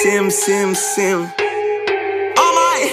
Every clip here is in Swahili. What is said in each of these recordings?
sim sim sim Alright.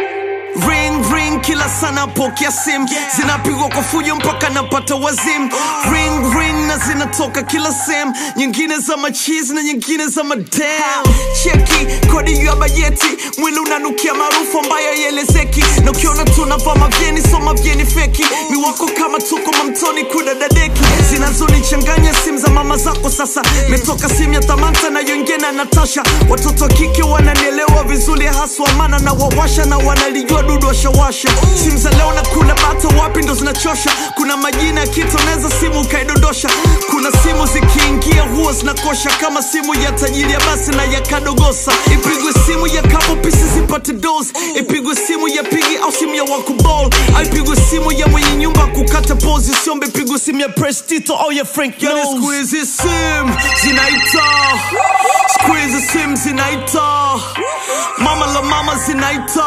Ring ring kila sana pokea sim zinapigwa kwa fujo mpaka napata wazim ring ring na zinatoka kila sem nyingine za machizi na nyingine za madam cheki kodi ya bajeti mwili unanukia maarufu ambayo yelezeki na ukiona tunavaa mavyeni so mavyeni feki ni wako kama tuko mamtoni kudadadeki zinazonichanganya simu za mama zako sasa metoka simu ya tamanta na yongena na natasha watoto wa kike wananielewa vizuri haswa maana na wawasha na wanalijua dudu washawasha simu za leo na kula bata wapi ndo zinachosha kuna majina ya kitu unaweza simu ukaidondosha kuna simu zikiingia huwa zinakosha kama simu ya tajiri ya basi na ya kadogosa ipigwe simu ya kapo pisi zipate dos ipigwe simu ya pigi au simu ya wakubol au ipigwe simu ya mwenye nyumba kukata pozi siombe ipigwe simu ya prestito au ya frank yani siku hizi sim zinaita siku hizi sim zinaita mama la mama zinaita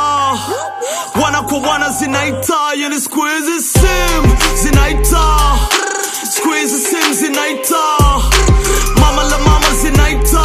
wana kwa wana zinaita yani siku hizi sim zinaita siku hizi sim zinaita mama la mama zinaita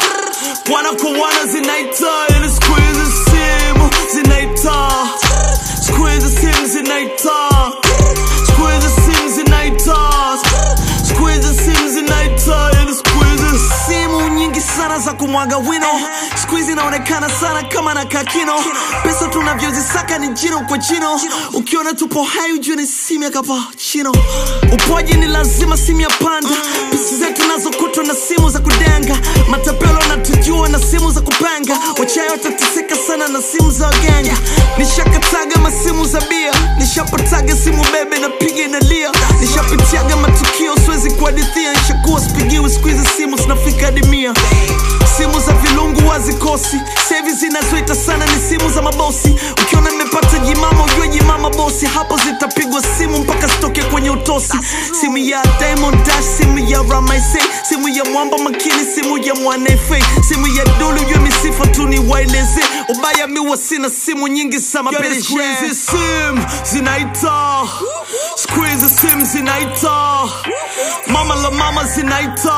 wana kwa wana zinaita yani siku hizi sim zinaita siku hizi sim zinaita siku hizi sim zinaita siku hizi sim zinaita yani siku hizi simu nyingi sana za kumwaga wino siku hizi inaonekana sana kama na kakino pesa tunavyozisaka ni jino kwa jino ukiona tupo hai ujue ni simu ya kapachino upoji ni lazima simu ya panda pisi zetu nazokutwa na simu za kudenga matapelo natujua na simu za kupanga wachayo watateseka sana na simu za waganga nishakataga masimu za bia nishapataga simu bebe na piga inalia nishapitiaga matukio siwezi kuhadithia nishakuwa sipigiwi siku hizi simu zinafika hadi mia simu za vilungu wazikosi sevi zinazoita sana ni simu za mabosi ukiona nimepata jimama ujue jimama bosi hapo zitapigwa simu mpaka zitoke kwenye utosi simu ya Diamond Dash simu ya Ramaise simu ya mwamba makini simu ya mwanefe simu ya dulu ujue misifa tu ni waeleze ubaya miwa sina simu nyingi za mapenzi siku hizi sim zinaita siku hizi sim zinaita mama la mama zinaita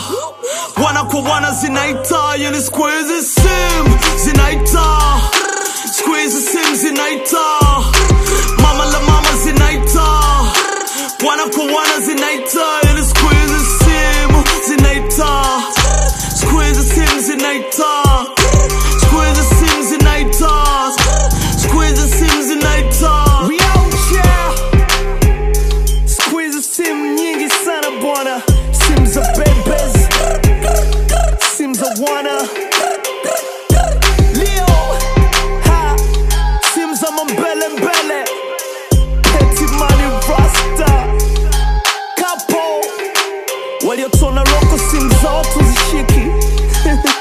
wana kwa wana zinaita yani siku hizi sim zinaita siku hizi sim zinaita mama la mama zinaita wana kwa wana zinaita yani siku hizi sim zinaita siku hizi sim zinaita siku hizi sim zinaita siku hizi sim zinaita We out here. Siku hizi simu nyingi sana bwana, simu za bebes, simu za wana Leo ha, simu za mambele mbele, Petty Money Rasta, Kapo waliotona roko, simu za watu zishiki